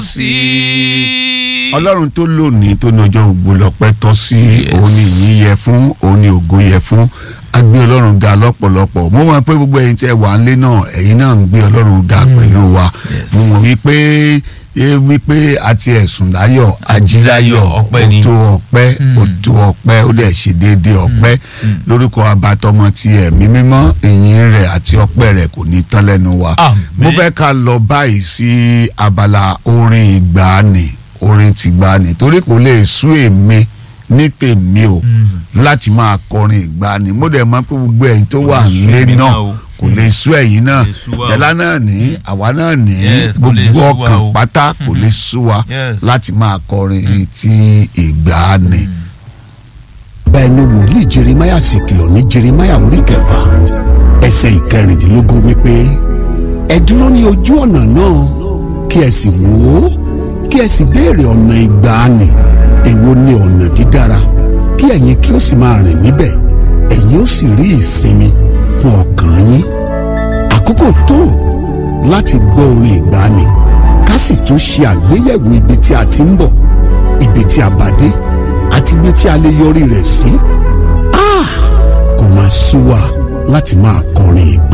sí. ọlọ́run tó lónìí tó ní ọjọ́ gbogbo lọ́pẹ́ tọ́ sí òun ni ìyìn yẹ fún òun ni ògo yẹ fún a gbé ọlọ́run ga lọ́pọ̀lọpọ̀ mo mọ̀ pé gbogbo ẹ̀yin tí ẹ wà nílé náà ẹ̀yin náà ń gbé ọlọ́run ga pẹ̀lú wa Yes. mo mọ̀ wípé ẹ wípé àti ẹ̀sùn láyọ̀ ajíláyọ̀ ọpẹ́ ni. òtó ọpẹ́ òtó ọpẹ́ ó dẹ̀ ṣe déédéé ọpẹ́ lórúkọ abatọmọ ti ẹ̀mí mímọ́ ìyìn rẹ̀ àti ọpẹ́ rẹ̀ kò ní tán lẹ́nu wa Àmín. mo fẹ́ ká lọ báyìí sí abala orin ìgbàanì orin tìgbàanì torí kò lè sú èmi ní tèmi o láti máa kọrin ìgbàanì mo dẹ̀ mọ̀ pé gbogbo ẹ̀yin tó wà lè sú nílé èmi náà náà o. kò lè sú ẹ̀yin náà Kò lè sú wa o. tẹ́lá náà ní àwa náà ní Yes, kò lè gbogbo sú wa ọkàn o. pátá kò lè sú wa Yes. láti máa kọrin ti ìgbàanì. bẹ́ẹ̀ ni wòlíì jeremaya sì kìlọ̀ ní jeremaya orí kẹfà ẹsẹ̀ ìkẹrìndínlógún wípé ẹ dúró ní ojú ọ̀nà náà kí ẹ sì wò ó kí ẹ sì béèrè ọ̀nà ìgbàanì èwo ni ọ̀nà dídára kí ẹ̀yin kí ó sì máa rìn níbẹ̀ ẹ̀yin ó sì rí ìsinmi fún ọkàn yín àkókò tó láti gbọ́ orin ìgbàanì ká sì tún ṣe àgbéyẹ̀wò ibi tí a ti ń bọ̀ ibi tí a bá dé àti ibi tí a lè yọrí rẹ̀ sí. Ah! kò máa sú wa láti máa kọrin ìgbà.